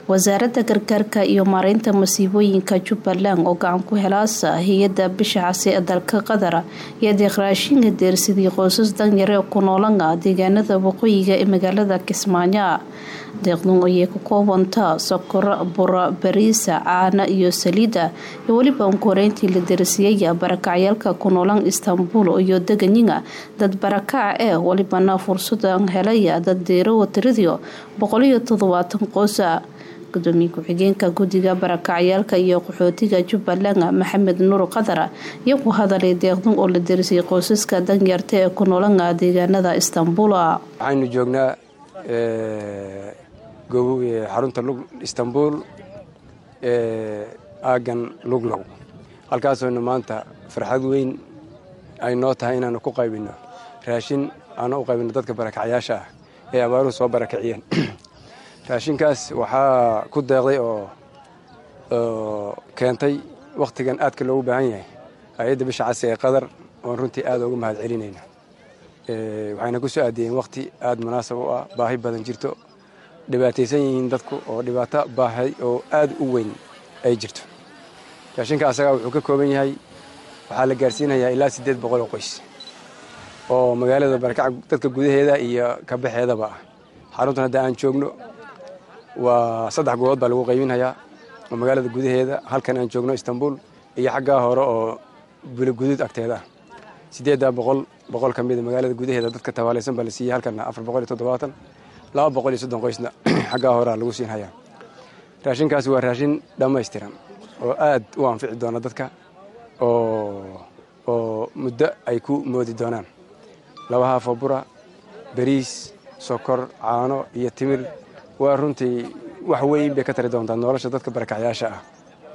wasaaradda gargaarka iyo maareynta masiibooyinka jubbaland oo gacan ku helaasa hay-adda bisha casi ee dalka qatar iyo deeq raashinka deersidii qoysas danyare ku noolana deegaanada waqooyiga ee magaalada kismaayo deeqdan ayay ka koobanta sokor bura bariisa caana iyo saliida iyo weliba unkoreyntii la dersiyaya barakacyaalka ku noolan istanbul iyo deganyiga dad barakaca ee welibana fursadan helaya dad deerowa tiradio boqoliyo toddobaatan qoosa gudoomiye ku-xigeenka guddiga barakacyaalka iyo qaxootiga jubbaland maxamed nuur qadar iyo ku hadalay deeqdan oo la derisay qoysaska danyarta ee ku noolana deegaanada istanbul waxaynu joognaa xarunta istanbul aagan luglow halkaasoonu maanta farxad weyn ay noo tahay inaanu ku qaybino raashin aanu u qaybino dadka barakacyaasha ah ee abaaruhu soo barakiciyeen raashinkaas waxaa ku deeqday oo keentay wakhtigan aadka loogu baahan yahay hay-adda bisha casi ee qadar oon runtii aad uga mahad celinayna waxayna ku soo aadiyeen wakhti aad munaasab u ah baahi badan jirto dhibaataysan yihiin dadku oo dhibaato baahay oo aad u weyn ay jirto raashinka asagaa wuxuu ka kooban yahay waxaa la gaarsiinayaa ilaa siddeed boqol oo qoys oo magaalada barakaca dadka gudaheeda iyo kabaxeedaba ah xaruntan hadda aan joogno waa saddex goobood baa lagu qaybinhayaa oo magaalada gudaheeda halkan aan joogno istanbul iyo xaggaa hore oo buloguduud agteeda ah siddeeddaa boqol boqol ka mida magaalada gudaheeda dadka tabaalaysan baa la siiyey halkanna afar boqol iyo toddobaatan laba boqol iyo soddon qoysna xaggaa horea lagu siinhayaa raashinkaasi waa raashin dhammaystiran oo aad u anfici doona dadka oo muddo ay ku moodi doonaan laba haafoo bura bariis sokor caano iyo timir waa runtii wax weyn bay ka tari doontaa nolosha dadka barakacyaasha ah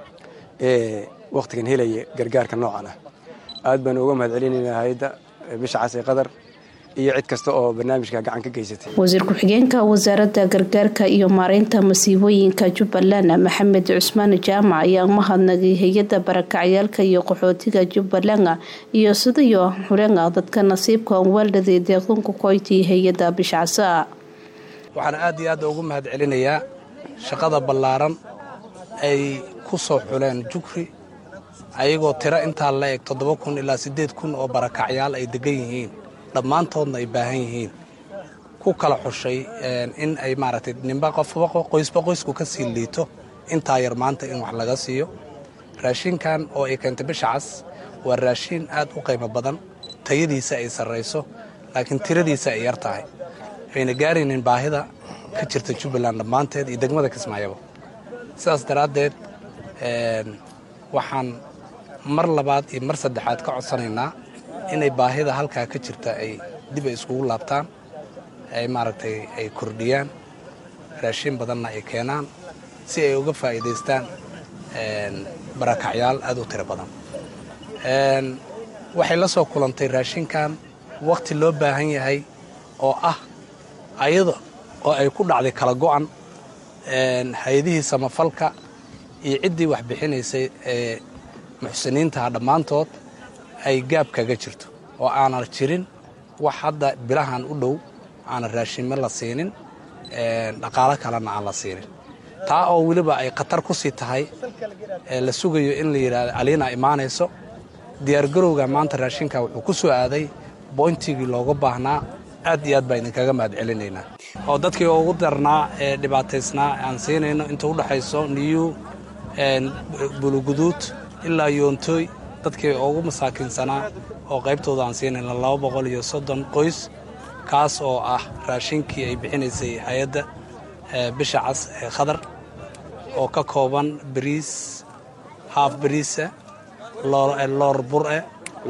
ee wakhtigan helaya gargaarka noocan ah aad baanu uga mahad celinaynaa hay-adda bisha casi qadar iyo cid kasta oo barnaamijka gacan ka geysatay wasiir ku-xigeenka wasaaradda gargaarka iyo maareynta masiibooyinka jubbaland maxamed cusmaan jaamac ayaa mahadnagay hay-adda barakacyaalka iyo qaxootiga jubbaland iyo sidayo xulenga dadka nasiibka waaldhaday deeqdanku koytii hay-adda bishacsa waxaan aad iyo aad ugu mahad celinayaa shaqada ballaaran ay ku soo xuleen jugri ayagoo tiro intaa la eg toddoba kun ilaa siddeed kun oo barakacyaal ay degan yihiin dhammaantoodna ay baahan yihiin ku kala xushay in ay maaragtay ninba qofba qoysba qoysku ka sii liito intaa yar maanta in wax laga siiyo raashinkan oo ay keentay bisha cas waa raashin aad u qiimo badan tayadiisa ay sarrayso laakiin tiradiisa ay yar tahay ayna gaaraynin baahida ka jirta jubbaland dhammaanteed iyo degmada kismaayaba sidaas daraaddeed waxaan mar labaad iyo mar saddexaad ka codsanaynaa inay baahida halkaa ka jirta ay dib ay iskugu laabtaan ay maaragtay ay kordhiyaan raashin badanna ay keenaan si ay uga faa'iidaystaan barakacyaal aad u tiro badan waxay la soo kulantay raashinkan wakhti loo baahan yahay oo ah ayada oo ay ku dhacday kala go'an hay-adihii samafalka iyo ciddii wax bixinaysay ee muxsiniintaha dhammaantood ay gaab kaga jirto oo aanan jirin wax hadda bilahan u dhow aanan raashime la siinin dhaqaalo kalena aan la siinin taa oo weliba ay khatar ku sii tahay la sugayo in la yidhahdo aliina imaanayso diyaargarowga maanta raashinka wuxuu ku soo aaday boyntigii looga baahnaa aad iyo aad baa idinkaga mahad celinaynaa oo dadkii ugu darnaa ee dhibaataysnaa aan siinayno inta u dhexayso niyu buluguduud ilaa yoontooy dadkii ugu masaakiinsanaa oo qaybtooda aan siinayna laba boqol iyo soddon qoys kaas oo ah raashinkii ay bixinaysay hay-adda bisha cas ee khadar oo ka kooban bariis haaf bariisa loor bure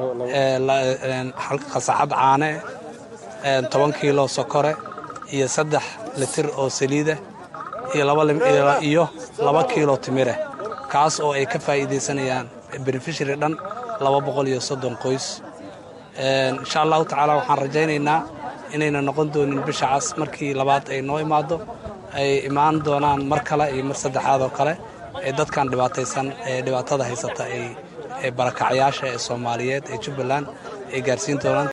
khasacad caane toban kiilo sokore iyo saddex litir oo saliida iyo laba kiilo timire kaas oo ay ka faa'iidaysanayaan benefishary dhan laba boqol iyo soddon qoys insha allahu tacaala waxaan rajaynaynaa inayna noqon doonin bisha cas markii labaad ay noo imaado ay imaan doonaan mar kale iyo mar saddexaad oo kale ee dadkan dhibaataysan ee dhibaatada haysata ay barakacyaasha ee soomaaliyeed ee jubbaland ay gaarsiin doonaan